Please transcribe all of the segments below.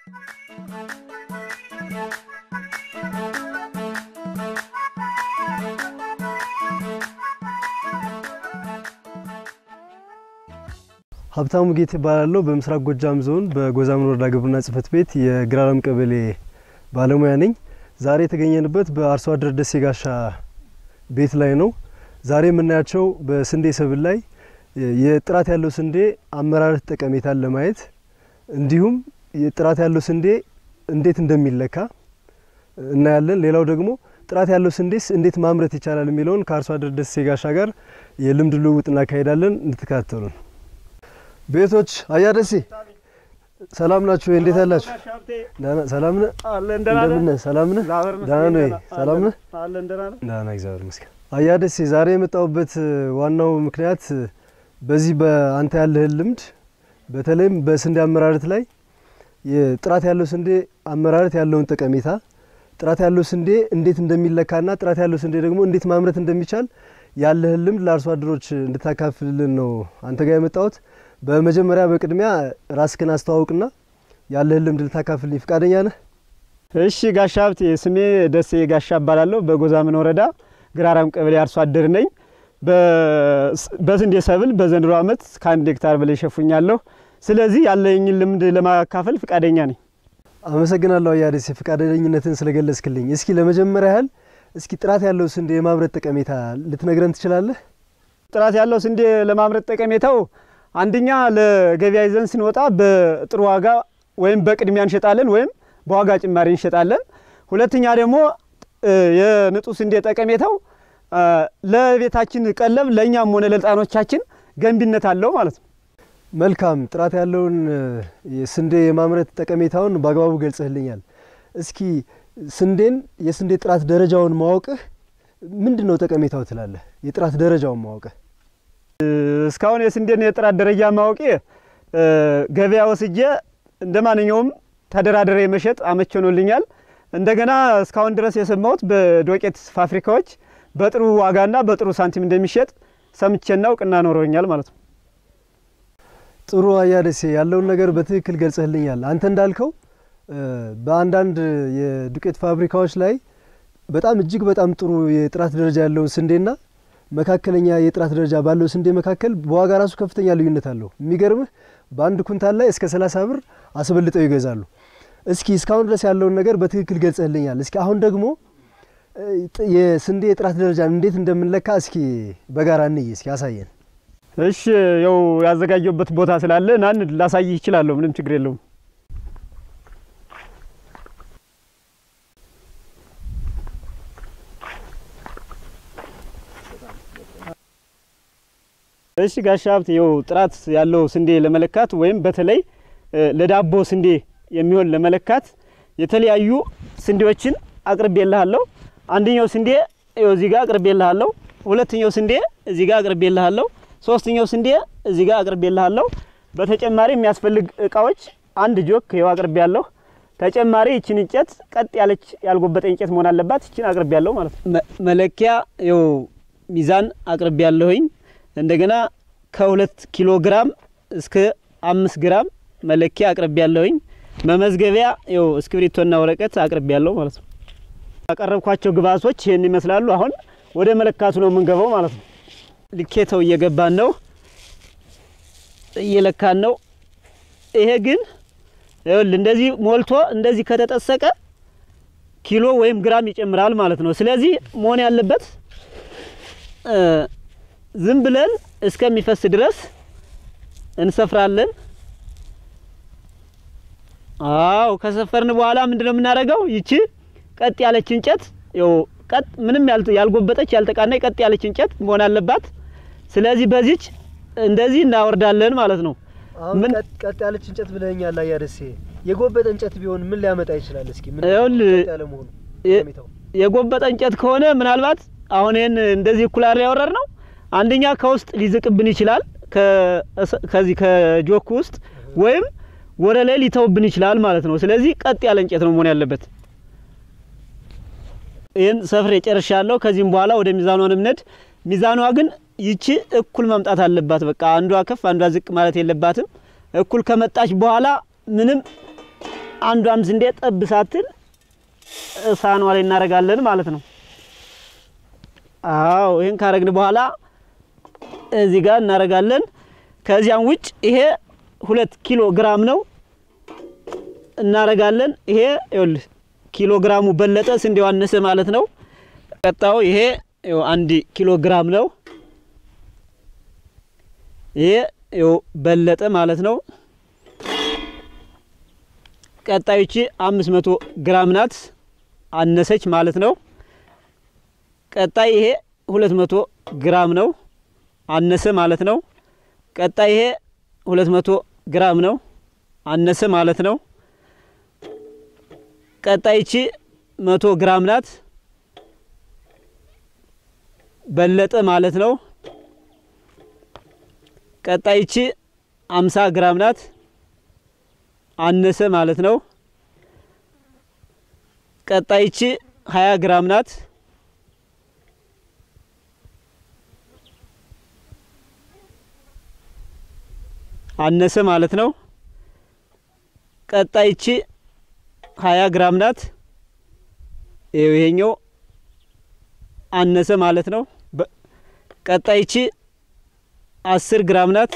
ሀብታሙ ጌት ይባላለሁ። በምስራቅ ጎጃም ዞን በጎዛምን ወረዳ ግብርና ጽሕፈት ቤት የግራለም ቀበሌ ባለሙያ ነኝ። ዛሬ የተገኘንበት በአርሶ አደር ደሴ ጋሻ ቤት ላይ ነው። ዛሬ የምናያቸው በስንዴ ሰብል ላይ የጥራት ያለው ስንዴ አመራረት ጠቀሜታን ለማየት እንዲሁም የጥራት ያለው ስንዴ እንዴት እንደሚለካ እናያለን። ሌላው ደግሞ ጥራት ያለው ስንዴስ እንዴት ማምረት ይቻላል የሚለውን ከአርሶ አደር ደሴ ጋሻ ጋር የልምድ ልውውጥ እናካሄዳለን። እንድትከታተሉን። ቤቶች አያ ደሴ ሰላም ናችሁ? እንዴት አላችሁ? ሰላም ነህ? እንደምን ነህ? ሰላም ነህ? ደህና ነህ? ሰላም ነህ? ደህና እግዚአብሔር ይመስገን። አያ ደሴ ዛሬ የመጣሁበት ዋናው ምክንያት በዚህ በአንተ ያለህን ልምድ በተለይም በስንዴ አመራረት ላይ የጥራት ያለው ስንዴ አመራረት ያለውን ጠቀሜታ ጥራት ያለው ስንዴ እንዴት እንደሚለካና ጥራት ያለው ስንዴ ደግሞ እንዴት ማምረት እንደሚቻል ያለህን ልምድ ለአርሶ አደሮች እንድታካፍልልን ነው አንተ ጋር የመጣሁት። በመጀመሪያ በቅድሚያ ራስክን አስተዋውቅና ያለህን ልምድ ልታካፍልኝ ፈቃደኛ ነህ? እሺ ጋሻ ሀብቴ፣ ስሜ ደሴ ጋሻ እባላለሁ። በጎዛምን ወረዳ ግራራም ቀበሌ አርሶ አደር ነኝ። በስንዴ ሰብል በዘንድሮ ዓመት ከአንድ ሄክታር በላይ ሸፉኛለሁ። ስለዚህ ያለኝን ልምድ ለማካፈል ፈቃደኛ ነኝ። አመሰግናለሁ አያ ደሴ ፈቃደኝነትን ስለገለጽክልኝ። እስኪ ለመጀመሪያ ያህል እስኪ ጥራት ያለው ስንዴ የማምረት ጠቀሜታ ልትነግረን ትችላለህ? ጥራት ያለው ስንዴ ለማምረት ጠቀሜታው አንደኛ ለገበያ ይዘን ስንወጣ በጥሩ ዋጋ ወይም በቅድሚያ እንሸጣለን ወይም በዋጋ ጭማሪ እንሸጣለን። ሁለተኛ ደግሞ የንጹህ ስንዴ ጠቀሜታው ለቤታችን ቀለብ ለእኛም ሆነ ለሕፃኖቻችን ገንቢነት አለው ማለት ነው። መልካም ጥራት ያለውን የስንዴ የማምረት ጠቀሜታውን በአግባቡ ገልጸህልኛል። እስኪ ስንዴን የስንዴ ጥራት ደረጃውን ማወቅህ ምንድን ነው ጠቀሜታው ትላለህ? የጥራት ደረጃውን ማወቅህ እስካሁን የስንዴን የጥራት ደረጃ ማወቄ ገበያ ወስጄ እንደ ማንኛውም ተደራደረ መሸጥ አመች ሆኖልኛል። እንደገና እስካሁን ድረስ የሰማሁት በዶቄት ፋብሪካዎች በጥሩ ዋጋና በጥሩ ሳንቲም እንደሚሸጥ ሰምቼና እውቅና ኖሮኛል ማለት ነው። ጥሩ አያ ደሴ ያለውን ነገር በትክክል ገልጸህልኛል። አንተ እንዳልከው በአንዳንድ የዱቄት ፋብሪካዎች ላይ በጣም እጅግ በጣም ጥሩ የጥራት ደረጃ ያለውን ስንዴና መካከለኛ የጥራት ደረጃ ባለው ስንዴ መካከል በዋጋ ራሱ ከፍተኛ ልዩነት አለው። የሚገርምህ በአንድ ኩንታል ላይ እስከ ሰላሳ ብር አስበልጠው ይገዛሉ። እስኪ እስካሁን ድረስ ያለውን ነገር በትክክል ገልጸህልኛል። እስኪ አሁን ደግሞ የስንዴ የጥራት ደረጃን እንዴት እንደምንለካ እስኪ በጋራ እንይ። እስኪ አሳየን። እሺ ያው ያዘጋጀበት ቦታ ስላለ ናን ላሳይህ ይችላለሁ። ምንም ችግር የለውም። እሺ ጋሻ ሀብት ይኸው ጥራት ያለው ስንዴ ለመለካት ወይም በተለይ ለዳቦ ስንዴ የሚሆን ለመለካት የተለያዩ ስንዴዎችን አቅርቤልሃለሁ። አንደኛው ስንዴ ይኸው እዚህ ጋር አቅርቤልሃለሁ። ሁለተኛው ስንዴ እዚህ ጋር አቅርቤልሃለሁ። ሶስተኛው ስንዴ እዚህ ጋር አቅርቤልሃለሁ። በተጨማሪ የሚያስፈልግ እቃዎች አንድ ጆክ ይኸው አቅርቤያለሁ። ተጨማሪ ይችን እንጨት ቀጥ ያለች ያልጎበጠ እንጨት መሆን አለባት። ይችን አቅርቤያለሁ ማለት ነው። መለኪያ ይኸው ሚዛን አቅርቤያለሁኝ። እንደገና ከሁለት ኪሎ ግራም እስከ አምስት ግራም መለኪያ አቅርቤ ያለሁኝ። መመዝገቢያ ይኸው እስክሪብቶና ወረቀት አቅርቤ ያለው ማለት ነው። ያቀረብኳቸው ግብአቶች ይህን ይመስላሉ። አሁን ወደ መለካቱ ነው የምንገባው ማለት ነው። ልኬተው እየገባን ነው፣ እየለካን ነው። ይሄ ግን ይኸውልህ እንደዚህ ሞልቶ እንደዚህ ከተጠሰቀ ኪሎ ወይም ግራም ይጨምራል ማለት ነው። ስለዚህ መሆን ያለበት ዝም ብለን እስከሚፈስ ድረስ እንሰፍራለን። አው ከሰፈርን በኋላ ምንድነው የምናደርገው? ይቺ ቀጥ ያለች እንጨት ይኸው ቀጥ ምንም ያልጎበጠች ያልተቃናይ ቀጥ ያለች እንጨት መሆን አለባት። ስለዚህ በዚች እንደዚህ እናወርዳለን ማለት ነው። ምን ቀጥ ያለች እንጨት ብለኛል አያ ደሴ። የጎበጠ እንጨት ቢሆን ምን ሊያመጣ ይችላል? እስኪ ምን ይኸውልህ ያለ መሆኑ የጎበጠ እንጨት ከሆነ ምናልባት አሁን ይሄን እንደዚህ እኩላር ያወረድ ነው አንደኛ ከውስጥ ሊዝቅብን ይችላል፣ ከዚህ ከጆክ ውስጥ ወይም ወደ ላይ ሊተውብን ይችላል ማለት ነው። ስለዚህ ቀጥ ያለ እንጨት ነው መሆን ያለበት። ይህን ሰፍሬ ጨርሻለሁ። ከዚህም በኋላ ወደ ሚዛኗ እንምነድ። ሚዛኗ ግን ይቺ እኩል መምጣት አለባት። በቃ አንዷ ከፍ አንዷ ዝቅ ማለት የለባትም። እኩል ከመጣች በኋላ ምንም አንዷን ስንዴ ጠብ ሳትል ሳህኗ ላይ እናደርጋለን ማለት ነው። አዎ ይህን ካረግን በኋላ እዚህ ጋር እናደርጋለን። ከዚያም ውጭ ይሄ ሁለት ኪሎ ግራም ነው እናደርጋለን። ይሄ ይኸውልህ ኪሎ ግራሙ በለጠ ስንዴው አነሰ ማለት ነው። ቀጣዩ ይሄ ይኸው አንድ ኪሎ ግራም ነው። ይሄ ይኸው በለጠ ማለት ነው። ቀጣዮች አምስት መቶ ግራም ናት አነሰች ማለት ነው። ቀጣይ ይሄ ሁለት መቶ ግራም ነው አነሰ ማለት ነው። ቀጣይ ይሄ ሁለት መቶ ግራም ነው አነሰ ማለት ነው። ቀጣይቺ መቶ ግራም ናት በለጠ ማለት ነው። ቀጣይቺ አምሳ ግራም ናት አነሰ ማለት ነው። ቀጣይቺ ሀያ ግራም ናት አነሰ ማለት ነው። ቀጣይቺ ሀያ ግራም ናት። ይኸው ይሄኛው አነሰ ማለት ነው። ቀጣይቺ አስር ግራም ናት።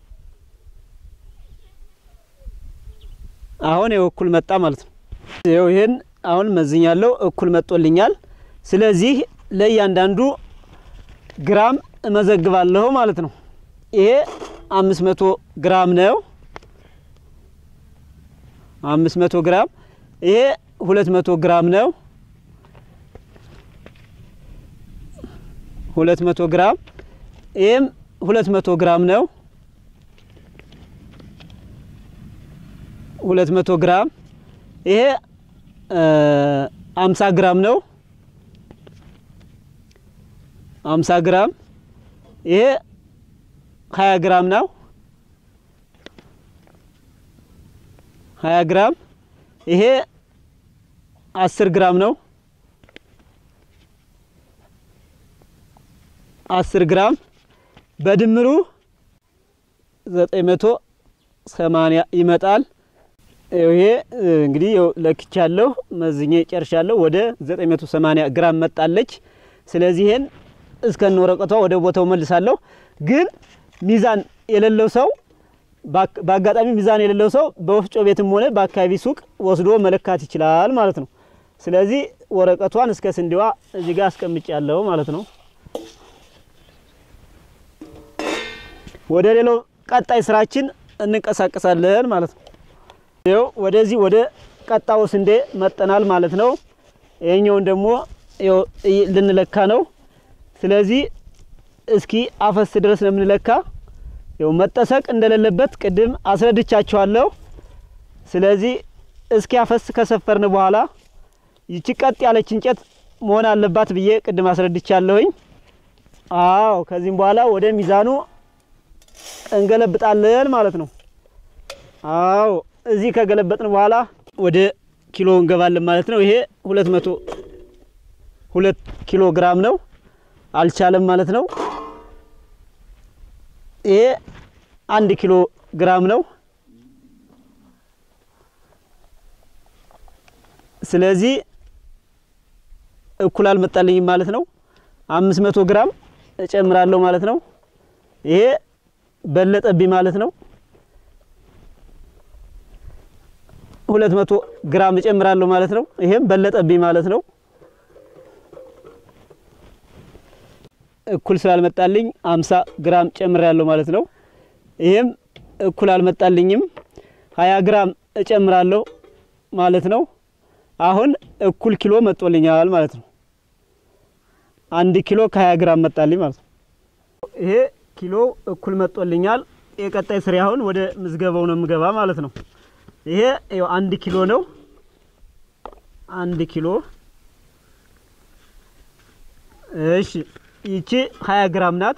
አሁን ይኸው እኩል መጣ ማለት ነው። ይኸው ይሄን አሁን መዝኛለሁ፣ እኩል መጦልኛል። ስለዚህ ለእያንዳንዱ ግራም እመዘግባለሁ ማለት ነው። ይሄ አምስት መቶ ግራም ነው። አምስት መቶ ግራም ይሄ ሁለት መቶ ግራም ነው። ሁለት መቶ ግራም ይሄም ሁለት መቶ ግራም ነው። ሁለት መቶ ግራም ይሄ አምሳ ግራም ነው። አምሳ ግራም ይሄ ሀያ ግራም ነው። ሀያ ግራም ይሄ አስር ግራም ነው። አስር ግራም በድምሩ ዘጠኝ መቶ ሰማንያ ይመጣል። ይሄ እንግዲህ ለክቻለሁ፣ መዝኜ ጨርሻለሁ። ወደ 980 ግራም መጣለች። ስለዚህ ይሄን እስከነ ወረቀቷ ወደ ቦታው መልሳለሁ። ግን ሚዛን የሌለው ሰው በአጋጣሚ ሚዛን የሌለው ሰው በወፍጮ ቤትም ሆነ በአካባቢ ሱቅ ወስዶ መለካት ይችላል ማለት ነው። ስለዚህ ወረቀቷን እስከ ስንዴዋ እዚህ ጋር አስቀምጫለሁ ማለት ነው። ወደ ሌላው ቀጣይ ስራችን እንንቀሳቀሳለን ማለት ነው። ይኸው ወደዚህ ወደ ቀጣው ስንዴ መጠናል ማለት ነው። ይሄኛውን ደግሞ ይኸው ልንለካ ነው። ስለዚህ እስኪ አፈስ ድረስ ነው የምንለካ። ይኸው መጠሰቅ እንደሌለበት ቅድም አስረድቻችኋለሁ። ስለዚህ እስኪ አፈስ ከሰፈርን በኋላ ይቺ ቀጥ ያለች እንጨት መሆን አለባት ብዬ ቅድም አስረድቻለሁኝ። አዎ ከዚህም በኋላ ወደ ሚዛኑ እንገለብጣለን ማለት ነው። አዎ እዚህ ከገለበጥን በኋላ ወደ ኪሎ እንገባለን ማለት ነው። ይሄ ሁለት መቶ ሁለት ኪሎ ግራም ነው። አልቻለም ማለት ነው። ይሄ አንድ ኪሎ ግራም ነው። ስለዚህ እኩል አልመጣልኝም ማለት ነው። አምስት መቶ ግራም እጨምራለሁ ማለት ነው። ይሄ በለጠብኝ ማለት ነው። ሁለት መቶ ግራም እጨምራለሁ ማለት ነው። ይሄም በለጠብኝ ማለት ነው። እኩል ስላልመጣልኝ አምሳ ግራም ጨምራለሁ ማለት ነው። ይሄም እኩል አልመጣልኝም። ሀያ ግራም እጨምራለሁ ማለት ነው። አሁን እኩል ኪሎ መጦልኛል ማለት ነው። አንድ ኪሎ ከሀያ ግራም መጣልኝ ማለት ነው። ይሄ ኪሎ እኩል መጦልኛል። የቀጣይ ስሪ አሁን ወደ ምዝገባው ነው የምገባ ማለት ነው። ይሄ ይኸው አንድ ኪሎ ነው። አንድ ኪሎ እሺ። ይቺ 20 ግራም ናት።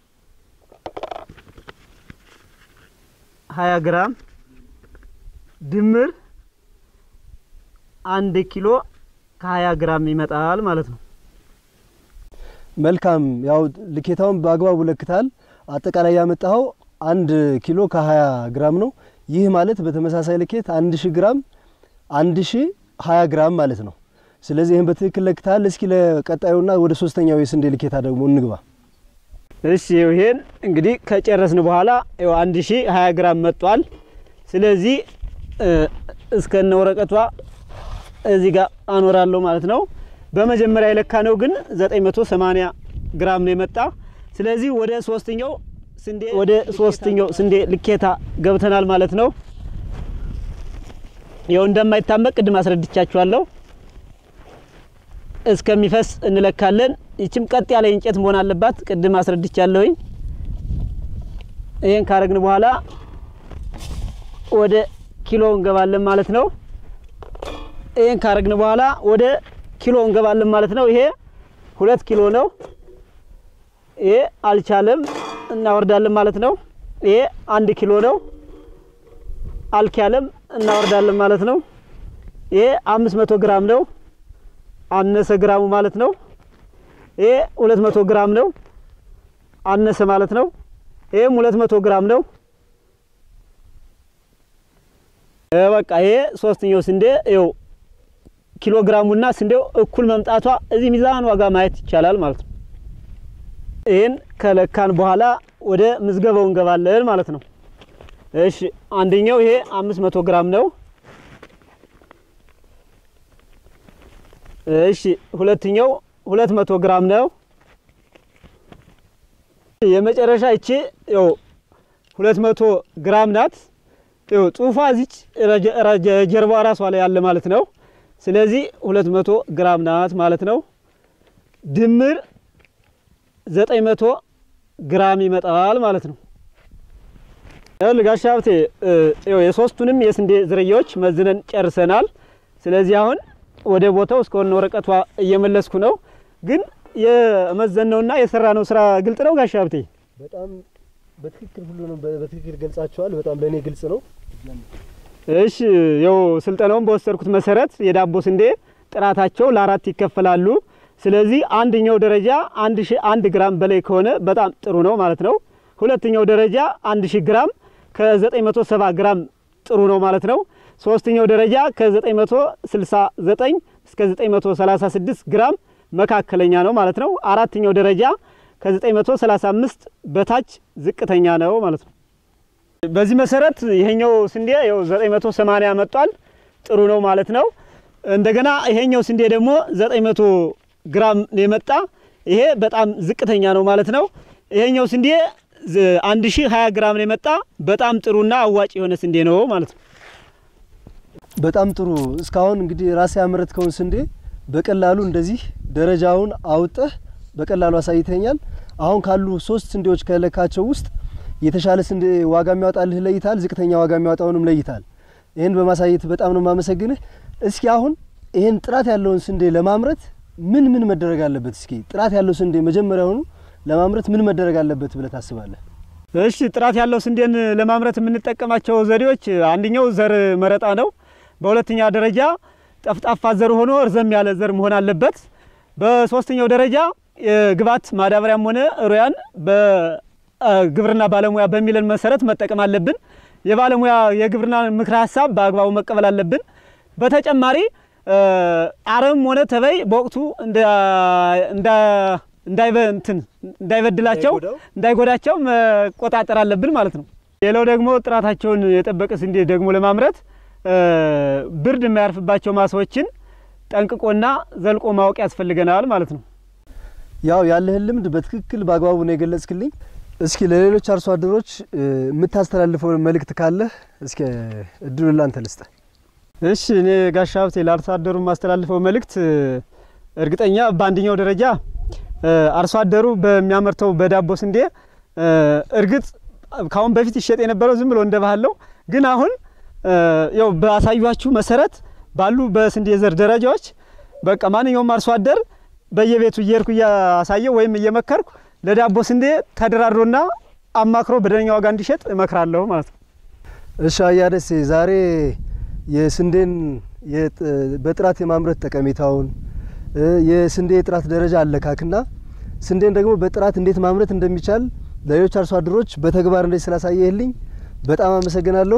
20 ግራም ድምር አንድ ኪሎ ከ20 ግራም ይመጣል ማለት ነው። መልካም ያው ልኬታውን በአግባቡ ለክታል። አጠቃላይ ያመጣኸው አንድ ኪሎ ከ20 ግራም ነው። ይህ ማለት በተመሳሳይ ልኬት አንድ ሺህ ግራም አንድ ሺ ሀያ ግራም ማለት ነው። ስለዚህ ይህን በትክክል ለክተሃል። እስኪ ለቀጣዩና ወደ ሶስተኛው የስንዴ ልኬታ ደግሞ እንግባ። እሺ ይሄን እንግዲህ ከጨረስን በኋላ ይኸው አንድ ሺ ሀያ ግራም መጥቷል። ስለዚህ እስከነ ወረቀቷ እዚህ ጋር አኖራለሁ ማለት ነው። በመጀመሪያ የለካ ነው ግን 980 ግራም ነው የመጣ። ስለዚህ ወደ ሶስተኛው ስንዴ ወደ ሶስተኛው ስንዴ ልኬታ ገብተናል ማለት ነው። ይኸው እንደማይታመቅ ቅድም አስረድቻችኋለሁ። እስከሚፈስ እንለካለን። ይችም ቀጥ ያለ እንጨት መሆን አለባት። ቅድም አስረድቻለሁኝ። ይሄን ካረግን በኋላ ወደ ኪሎ እንገባለን ማለት ነው። ይሄን ካረግን በኋላ ወደ ኪሎ እንገባለን ማለት ነው። ይሄ ሁለት ኪሎ ነው። ይሄ አልቻለም እናወርዳለን ማለት ነው። ይሄ አንድ ኪሎ ነው። አልቻለም እናወርዳለን ማለት ነው። ይሄ አምስት መቶ ግራም ነው። አነሰ ግራሙ ማለት ነው። ይሄ ሁለት መቶ ግራም ነው። አነሰ ማለት ነው። ይሄም ሁለት መቶ ግራም ነው። በቃ ይሄ ሶስተኛው ስንዴ ይኸው ኪሎ ግራሙና ስንዴው እኩል መምጣቷ እዚህ ሚዛን ዋጋ ማየት ይቻላል ማለት ነው። ይህን ከለካን በኋላ ወደ ምዝገባው እንገባለን ማለት ነው። እሺ አንደኛው ይሄ አምስት መቶ ግራም ነው። እሺ ሁለተኛው ሁለት መቶ ግራም ነው። የመጨረሻ ይቺ ያው ሁለት መቶ ግራም ናት። ያው ጽሁፏ እዚች ጀርባ ራሷ ላይ ያለ ማለት ነው። ስለዚህ ሁለት መቶ ግራም ናት ማለት ነው። ድምር ዘጠኝ መቶ ግራም ይመጣል ማለት ነው። ጋሻ ሀብቴ የሶስቱንም የስንዴ ዝርያዎች መዝነን ጨርሰናል። ስለዚህ አሁን ወደ ቦታው እስከሆነ ወረቀቷ እየመለስኩ ነው። ግን የመዘነውና የሰራነው ስራ ግልጽ ነው ጋሻ ሀብቴ? በጣም በትክክል ሁሉንም በትክክል ገልጻቸዋል። በጣም ለእኔ ግልጽ ነው። እሺ ያው ስልጠናውን በወሰድኩት መሰረት የዳቦ ስንዴ ጥራታቸው ለአራት ይከፈላሉ። ስለዚህ አንደኛው ደረጃ አንድ ሺ አንድ ግራም በላይ ከሆነ በጣም ጥሩ ነው ማለት ነው። ሁለተኛው ደረጃ አንድ ሺ ግራም ከ970 ግራም ጥሩ ነው ማለት ነው። ሶስተኛው ደረጃ ከ969 እስከ 936 ግራም መካከለኛ ነው ማለት ነው። አራተኛው ደረጃ ከ935 በታች ዝቅተኛ ነው ማለት ነው። በዚህ መሰረት ይሄኛው ስንዴ ያው 980 መጧል፣ ጥሩ ነው ማለት ነው። እንደገና ይሄኛው ስንዴ ደግሞ 900 ግራም የመጣ ይሄ በጣም ዝቅተኛ ነው ማለት ነው። ይሄኛው ስንዴ 1020 ግራም የመጣ በጣም ጥሩና አዋጭ የሆነ ስንዴ ነው ማለት ነው። በጣም ጥሩ። እስካሁን እንግዲህ ራሴ ያመረትከውን ስንዴ በቀላሉ እንደዚህ ደረጃውን አውጠህ በቀላሉ አሳይተኛል። አሁን ካሉ ሶስት ስንዴዎች ከለካቸው ውስጥ የተሻለ ስንዴ ዋጋ የሚያወጣልህ ለይታል፣ ዝቅተኛ ዋጋ የሚያወጣውንም ለይታል። ይህን በማሳየት በጣም ነው የማመሰግንህ። እስኪ አሁን ይህን ጥራት ያለውን ስንዴ ለማምረት ምን ምን መደረግ አለበት? እስኪ ጥራት ያለው ስንዴ መጀመሪያውኑ ለማምረት ምን መደረግ አለበት ብለህ ታስባለህ? እሺ ጥራት ያለው ስንዴን ለማምረት የምንጠቀማቸው ዘዴዎች አንደኛው ዘር መረጣ ነው። በሁለተኛ ደረጃ ጠፍጣፋ ዘር ሆኖ እርዘም ያለ ዘር መሆን አለበት። በሶስተኛው ደረጃ የግብዓት ማዳበሪያም ሆነ ሩያን በግብርና ባለሙያ በሚለን መሰረት መጠቀም አለብን። የባለሙያ የግብርና ምክረ ሀሳብ በአግባቡ መቀበል አለብን። በተጨማሪ አረም ሆነ ተበይ በወቅቱ እንዳይበድላቸው እንዳይጎዳቸው መቆጣጠር አለብን ማለት ነው። ሌላው ደግሞ ጥራታቸውን የጠበቀ ስንዴ ደግሞ ለማምረት ብርድ የማያርፍባቸው ማሳዎችን ጠንቅቆና ዘልቆ ማወቅ ያስፈልገናል ማለት ነው። ያው ያለህን ልምድ በትክክል በአግባቡ ነው የገለጽክልኝ። እስኪ ለሌሎች አርሶ አደሮች የምታስተላልፈው መልእክት ካለህ እስኪ እድሉን ላንተ ልስጥ። እሺ እኔ ጋሻ ሀብቴ ለአርሶ አደሩ የማስተላልፈው መልእክት እርግጠኛ በአንደኛው ደረጃ አርሶ አደሩ በሚያመርተው በዳቦ ስንዴ እርግጥ ካሁን በፊት ይሸጥ የነበረው ዝም ብሎ እንደ ባህል ነው። ግን አሁን ያው ባሳዩችሁ መሰረት ባሉ በስንዴ ዘር ደረጃዎች በቃ ማንኛውም አርሶ አደር በየቤቱ እየሄድኩ እያሳየው ወይም እየመከርኩ ለዳቦ ስንዴ ተደራድሮና አማክሮ በደነኛ ዋጋ እንዲሸጥ እመክራለሁ ማለት ነው። እሺ አያ ደሴ ዛሬ የስንዴን በጥራት የማምረት ጠቀሜታውን የስንዴ የጥራት ደረጃ አለካክና ስንዴን ደግሞ በጥራት እንዴት ማምረት እንደሚቻል ለሌሎች አርሶ አደሮች በተግባር እንዴት ስላሳየህልኝ በጣም አመሰግናለሁ።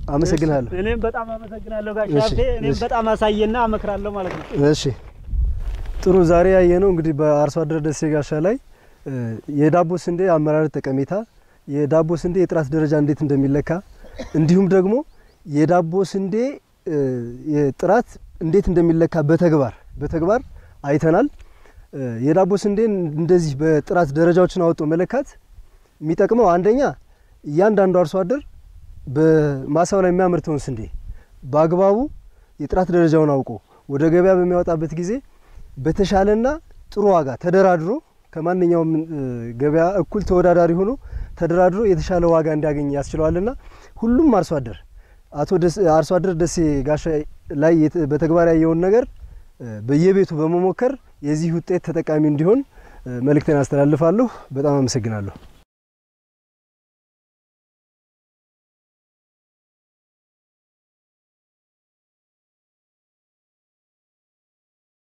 አመሰግናለሁ። እኔም በጣም አመሰግናለሁ ጋሽ እሺ፣ ሀብቴ። እኔም እሺ። በጣም አሳየና አመክራለሁ ማለት ነው። እሺ ጥሩ። ዛሬ ያየነው እንግዲህ በአርሶ አደር ደሴ ጋሻ ላይ እ፣ የዳቦ ስንዴ አመራረት ጠቀሜታ፣ የዳቦ ስንዴ የጥራት ደረጃ እንዴት እንደሚለካ እንዲሁም ደግሞ የዳቦ ስንዴ እ፣ የጥራት እንዴት እንደሚለካ በተግባር በተግባር አይተናል። እ፣ የዳቦ ስንዴን እንደዚህ በጥራት ደረጃዎችን አውጦ መለካት የሚጠቅመው አንደኛ እያንዳንዱ አርሶ አደር በማሳው ላይ የሚያመርተውን ስንዴ በአግባቡ የጥራት ደረጃውን አውቆ ወደ ገበያ በሚያወጣበት ጊዜ በተሻለና ጥሩ ዋጋ ተደራድሮ ከማንኛውም እ፣ ገበያ እኩል ተወዳዳሪ ሆኖ ተደራድሮ የተሻለ ዋጋ እንዲያገኝ ያስችለዋልና ሁሉም አርሶ አደር አቶ ደስ- አርሶ አደር ደሴ ጋሻ ላይ የት- በተግባር ያየውን ነገር እ፣ በየቤቱ በመሞከር የዚህ ውጤት ተጠቃሚ እንዲሆን እ፣ መልእክቴን አስተላልፋለሁ። በጣም አመሰግናለሁ።